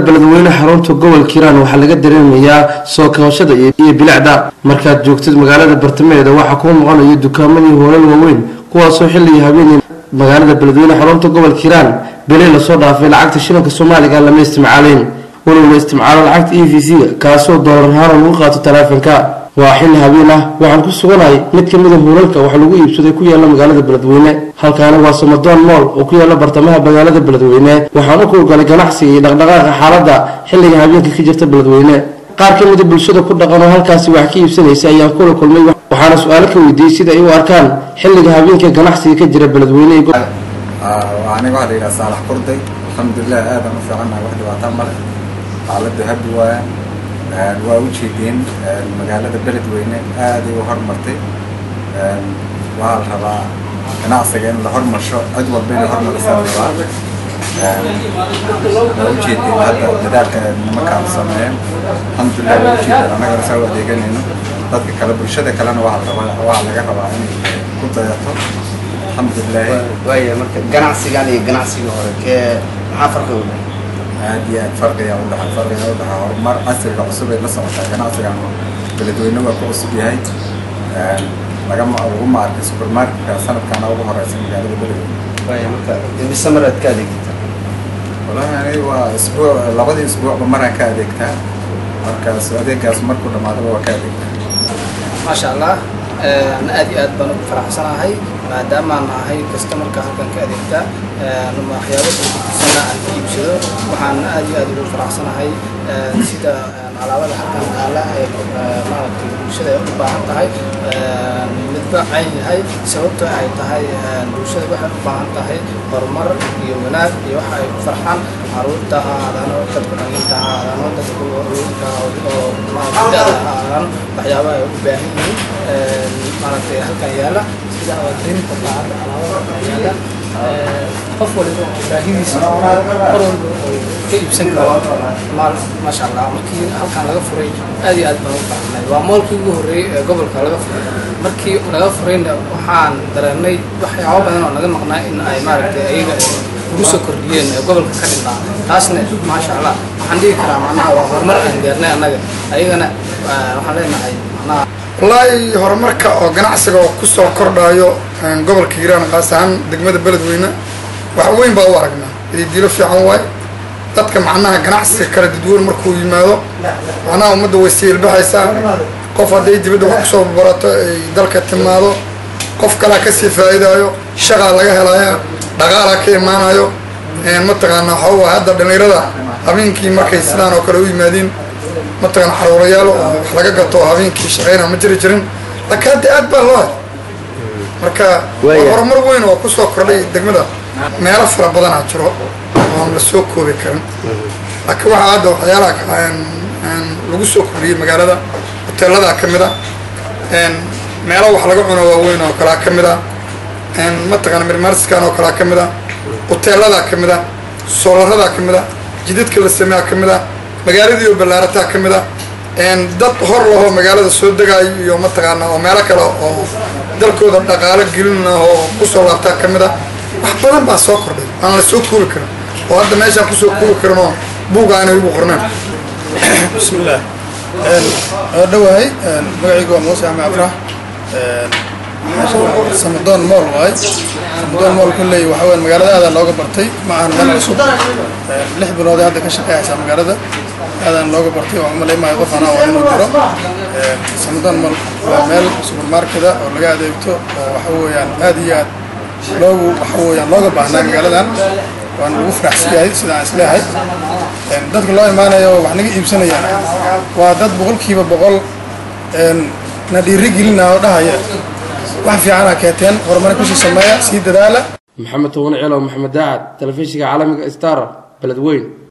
beledweyne xarunta gobolka hiiraan waxaa laga dareemayaa soo kabashada iyo bilicda markaad joogtid magaalada bartamaheeda waxaa kuu muuqanaya dukaamadii hoolal waaweyn kuwaasoo xilligii habeenii magaalada beledweyne xarunta gobolka hiiraan beli lasoo dhaafay lacagta shilinka soomaaliga lama isticmaaleyn walow la isticmaalo lacagta e v c kaasoo doolar ahaan lagu qaato taleefanka waa xilli habeen ah waxaan ku suganahay mid ka mida huulalka wax lagu iibsaday ku yaala magaalada beledweyne halkaani waa samadoon mool oo ku yaala bartamaha magaalada beledweyne waxaan u kuurgalay ganacsiga iyo dhaqdhaqaaqa xaaladda xilliga habeenka ka jirta beledweyne qaar ka mida bulshada ku dhaqan oo halkaasi wax ka iibsanaysa ayaan kula kulmay waxaana su-aalo ka weydiiyey sida ay u arkaan xilliga habeenka ganacsiga ka jira beledweyne aniga waxaa la yidhaha saalax kurday alxamdulilah aadan u fiicannahay wax dhibaataa male xaaladdu habi waaya waa u jeedeen magaalada beledweyne aaday u hormartay waxaa la rabaa ganacsiga in la hormarsho cid walba inay hormarisaa la rabaa waa u jeedeen hadda dadaalka nimankaan sameeyeen alxamdulilah waa u jeedeen annagana saa u adeeganayno dadka kale bulshada kalena waxaa la rabaa waxaa laga rabaa inay ku dayato alxamdulilahi waaya marka ganacsigan iyo ganacsiga hore kee maxaa farqi u dhahay aad iyo aad farqiga u dhaxa farqiga u dhaxa horumar casriga cusub ay la socotaa ganacsigan beledweyne waa ku cusub yahay lagama laguma arkay supermarketka sanadkaana ugu horeysa magaalada beledweyne waaya marka imise mar aad ka adeegta wallahi ani waa isbuuc labadii isbuucba maraan ka adeegtaa markaas adeegaas markuu dhamaadaba waa ka adeegtaa maasha allah ana aad iyo aad baan ugu faraxsanahay maadaamaan ahay kastamarka halkan ka adeegta waxyaabo kalakutisana aan ka iibsado waxaan aad iyo aad ugu faraxsanahay sida alaabada halkan taala ee maaragtay bulshada ay u baahan tahay midba cayn yahay sababto ay tahay bulshada waxay u baahan tahay horumar iyo wanaag iyo waxa ay ku farxaan caruurta ha aadaano dadka dhalinta ha aadaano dadka hooyinka oo maaragtay da-da ha aadaano waxyaaba ay u baahan yihiin maaragtay halkan yaala sida dareemka baacada alaabada yaala qof waliba baahidiisa mar walba oo ka iibsan karo maal maasha allah markii halkan laga furay aad iyo aad baan ugu farxnay waa moolkii ugu horreeyey ee gobolka laga furay markii laga furayna waxaan dareennay waxyaabo badan oo naga maqnaa in ay maaragtay ayaga ugu soo kordhiyeen ee gobolka ka dhinaa taasna maasha allah waxaan dhihi karaa macnaha waa horumar aan gaarnay annaga ayagana waxaan leenahay macnaha wallaahi horumarka oo ganacsiga oo ku soo kordhayo gobolka hiiraan qaas ahaan degmada beledweyne wax weyn baa u aragnaa ididiilo fiican waay dadka macnaha ganacsiga kala dadweyne markuu yimaado macnaha ummadda way siilbaxaysaa qof hadday dibadda wax kusoo barato ay dalka timaado qof kalea kasii faa'iidaayo shaqaa laga helaya dhaqaalaa ka imaanayo mataqaanaa waxaa hadda dhallinyarada habeenkii markay sidaan oo kale u yimaadeen mataqaana xaruurayaal oo wax laga gato oo habeenkii shaqeyna ma jiri jirin laakiin hadda aad baa loo hay marka waa horumar weyn oo kusoo kordhay degmada meelo fara badanaa jiro oon la soo koobi karin laakiin waxaa hadda waxyaalaha lagu soo kordhiyey magaalada hoteeladaa ka mid a meelo wax laga cuno waaweyn oo kalea ka mid a mataqaana mirmarskan oo kalea ka mid a hoteeladaa ka mid a soolaradaa ka mid a jidadka la sameeyaa ka mid a magaaladii oo ballaarataa ka mid a dad hor lahoo magaalada soo degaayo iyo mataqaana oo meelo kale oo dalkooda dhaqaalo gelin oo kusoo laabtaa ka mid a wax badan baa soo kordhay aan la soo koobi karin oo hadda meeshaan kusoo koobi karin oo buuga aanay ugu qorneen bismillaah waa dhawahay magacaygu waa muuse axmed afrax samadoon mool waay samadoon mool kulley waxa weya magaalada aadaa looga bartay ma ahan meel cusub lix bilood hadda ka shaqeeyaysaa magaalada aadaan looga bartay oo umalay maayo qof anaa waa inuu jiro samadoon mool waa meel supermarkeda oo laga adeegto oo waxa weeyaan aad iyo aad loogu waxa weeyaan looga baahnaa magaaladan waan ugu faraxsan yahay sidaan isleehay dadka loo imaanayo wax naga iibsanayaan waa dad boqolkiiba boqol na dhiiri gelina oo dhahaya wax fiicana keenteen horumar kusii sameeya sii dadaala maxamed towane celo maxamed daacad telefishinka caalamiga star beledweyn